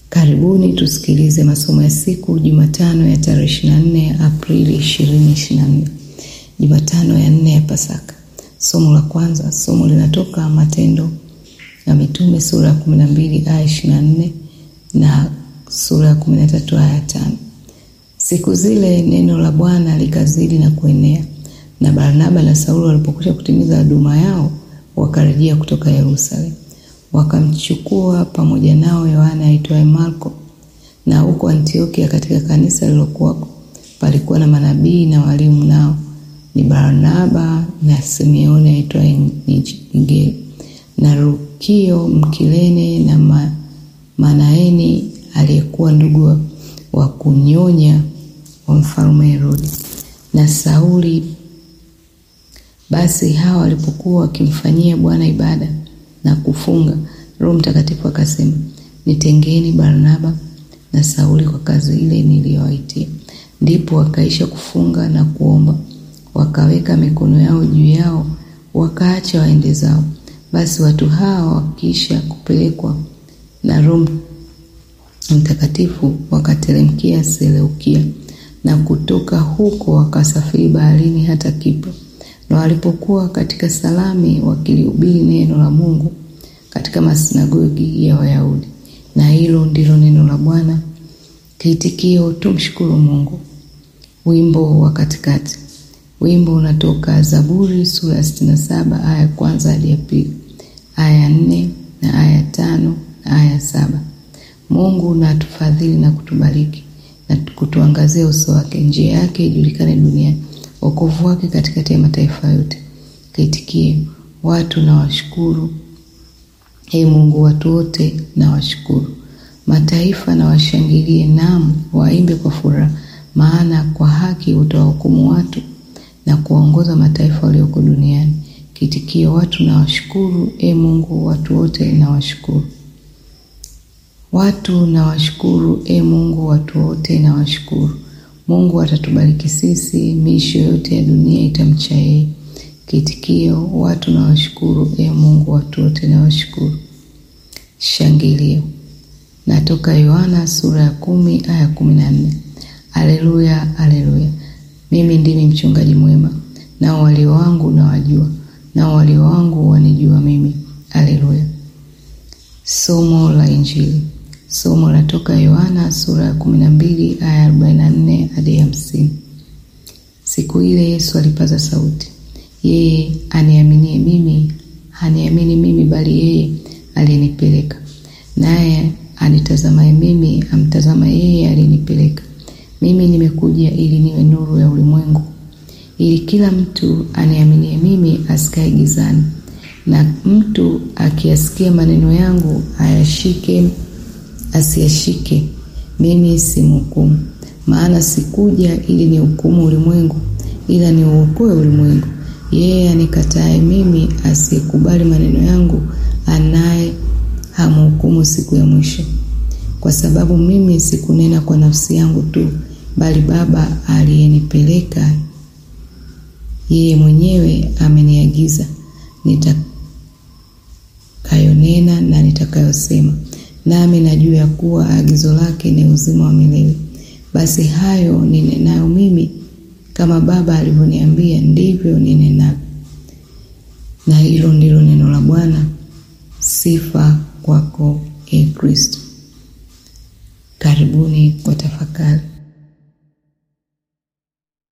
Karibuni tusikilize masomo ya siku Jumatano ya tarehe 24 Aprili 2024, Jumatano ya nne ya Pasaka. Somo la kwanza, somo linatoka Matendo ya Mitume sura ya 12 aya 24 na sura ya 13 aya 5. Siku zile neno la Bwana likazidi na kuenea, na Barnaba na Saulo walipokwisha kutimiza huduma yao, wakarejea kutoka Yerusalemu wakamchukua pamoja nao Yohana aitwaye Marko. Na huko Antiokia katika kanisa lilokuwako palikuwa na manabii na walimu, nao ni Barnaba na Simeoni aitwaye Nigeri na Lukio Mkilene na ma, Manaeni aliyekuwa ndugu wa kunyonya wa mfalme Herodi na Sauli. Basi hawa walipokuwa wakimfanyia Bwana ibada na kufunga, Roho Mtakatifu akasema, nitengeni Barnaba na Sauli kwa kazi ile niliyowaitia. Ndipo wakaisha kufunga na kuomba, wakaweka mikono yao juu yao, wakaacha waende zao. Basi watu hawa wakiisha kupelekwa na Roho Mtakatifu wakateremkia Seleukia, na kutoka huko wakasafiri baharini hata Kipro. Na walipokuwa katika Salami wakilihubiri neno la Mungu katika masinagogi ya Wayahudi. Na hilo ndilo neno la Bwana. Kiitikio, tumshukuru Mungu. Wimbo wa katikati. Wimbo unatoka Zaburi sura ya sitini na saba aya ya kwanza hadi ya pili, aya ya nne na aya ya tano na aya ya saba. Mungu na atufadhili na kutubariki na kutuangazia uso wake, njia yake ijulikane duniani wokovu wake katikati ya mataifa yote. Kaitikie, watu na washukuru. Ee Mungu, watu wote na washukuru. Mataifa na washangilie, naam waimbe kwa furaha, maana kwa haki utawahukumu watu na kuwaongoza mataifa walioko duniani. Kiitikio, watu na washukuru. Ee Mungu, watu wote na washukuru. Watu na washukuru. Ee Mungu, watu wote na washukuru. Mungu atatubariki sisi, miisho yote ya dunia itamcha yeye. Kiitikio, watu na washukuru. Ee Mungu, watu wote na washukuru. Shangilio natoka Yohana sura ya kumi aya kumi na nne. Aleluya, aleluya! Mimi ndimi mchungaji mwema, nao walio wangu nawajua, nao walio wangu wanijua mimi. Aleluya. Somo la Injili. Somo latoka Yohana sura ya kumi na mbili aya arobaini na nne hadi hamsini. Siku ile Yesu alipaza sauti, yeye aniaminie mimi haniamini mimi, bali yeye aliyenipeleka. Naye anitazamaye mimi amtazama yeye aliyenipeleka. Mimi nimekuja ili niwe nuru ya ulimwengu, ili kila mtu aniaminie mimi asikae gizani. Na mtu akiyasikia maneno yangu ayashike asiyashike, mimi simhukumu. Maana sikuja ili nihukumu ulimwengu, ila niuokoe ulimwengu. Yeye anikataye mimi, asiyekubali maneno yangu, anaye hamhukumu siku ya mwisho. Kwa sababu mimi sikunena kwa nafsi yangu tu, bali Baba aliyenipeleka yeye mwenyewe ameniagiza nitakayonena na nitakayosema nami najua ya kuwa agizo lake ni uzima wa milele. Basi hayo ninenayo mimi, kama Baba alivyoniambia, ndivyo ninenavyo. Na hilo ndilo neno la Bwana. Sifa kwako, e Kristo. Karibuni kwa tafakari.